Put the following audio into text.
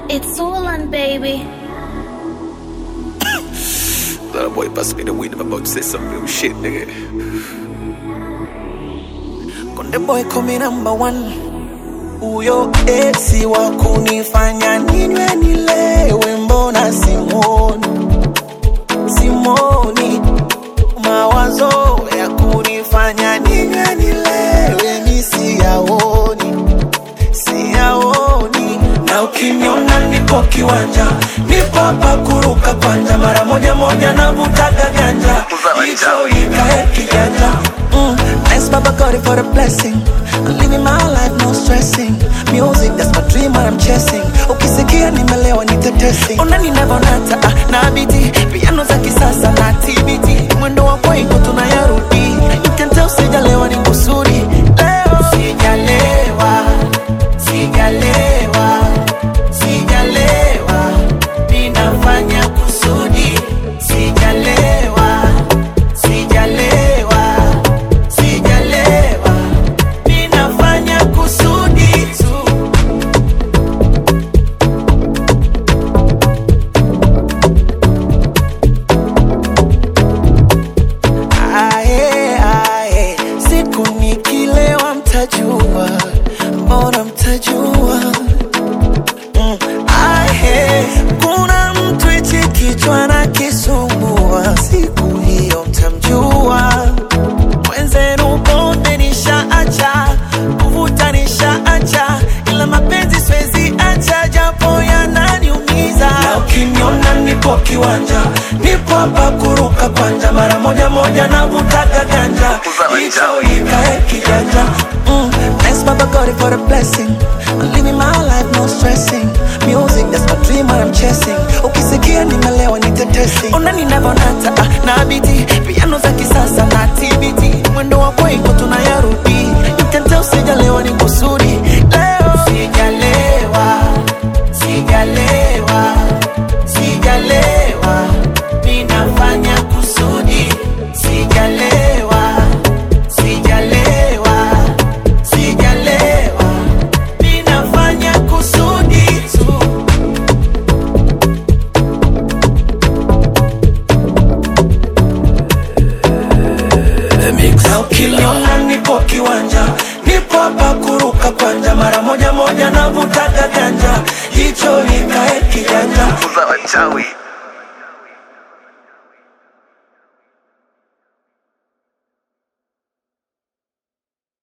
It's Orlan, baby. That boy bust me the wind. I'm about to say some real shit, nigga. Konde boy kumi number one, huyo esi wa kunifanya ninywe nilewe, mbona simwoni simwoni, mawazo ya kunifanya ninywe nilewe mi siyaoni siyaoni, na ukiniona nipo kiwanja, nipo hapa kuruka kwanja, mara moja moja navutaga ganja, hicho ikae kijanja Mm, thanks Baba God for the blessing. I'm living my life, no stressing. Music, that's my dream, what I'm chasing. Ukisikia nimelewa nitetesi. Ona ninavonata ah, na biti piano za kisasa na TBT. Mwendo wa kwaiko tunayarudi. You can tell sijalewa ni kusudi. Leo sijalewa, sijalewa, sijalewa. Ninafanya kusudi. Sijalewa, sijalewa sijalewa, ninafanya kusudi tu. Ae, ae, siku nikilewa mtajua, mbona mtajua Mm, ae, kuna mtu hichi kichwa na kisumbua, siku hiyo mtamjua mwenzenu bonde nishaacha kuvuta nishaacha ila mapenzi siwezi acha japo yananiumiza na ukiniona nipo kiwanja nipo hapa kuruka kwanja mara moja moja navutaga ganja hicho ikae kijanja mm, thanks Baba God for the blessing I'm living my life no stressing music that's my dream what I'm chasing ukisikia nimelewa nitetesi ona ninavonata ah, na biti piano za kisasa na TBT mwendo wa kwaiko tunayarudi you can tell sijalewa ni kusudi leo sijalewa sijalewa sijalewa ninafanya kusudi sijalewa sijalewa sijalewa ninafanya kusudi tu na ukiniona nipo kiwanja nipo hapa kuruka kwanja mara moja moja navutaga ganja hicho ikae kijanja Uza wachawi.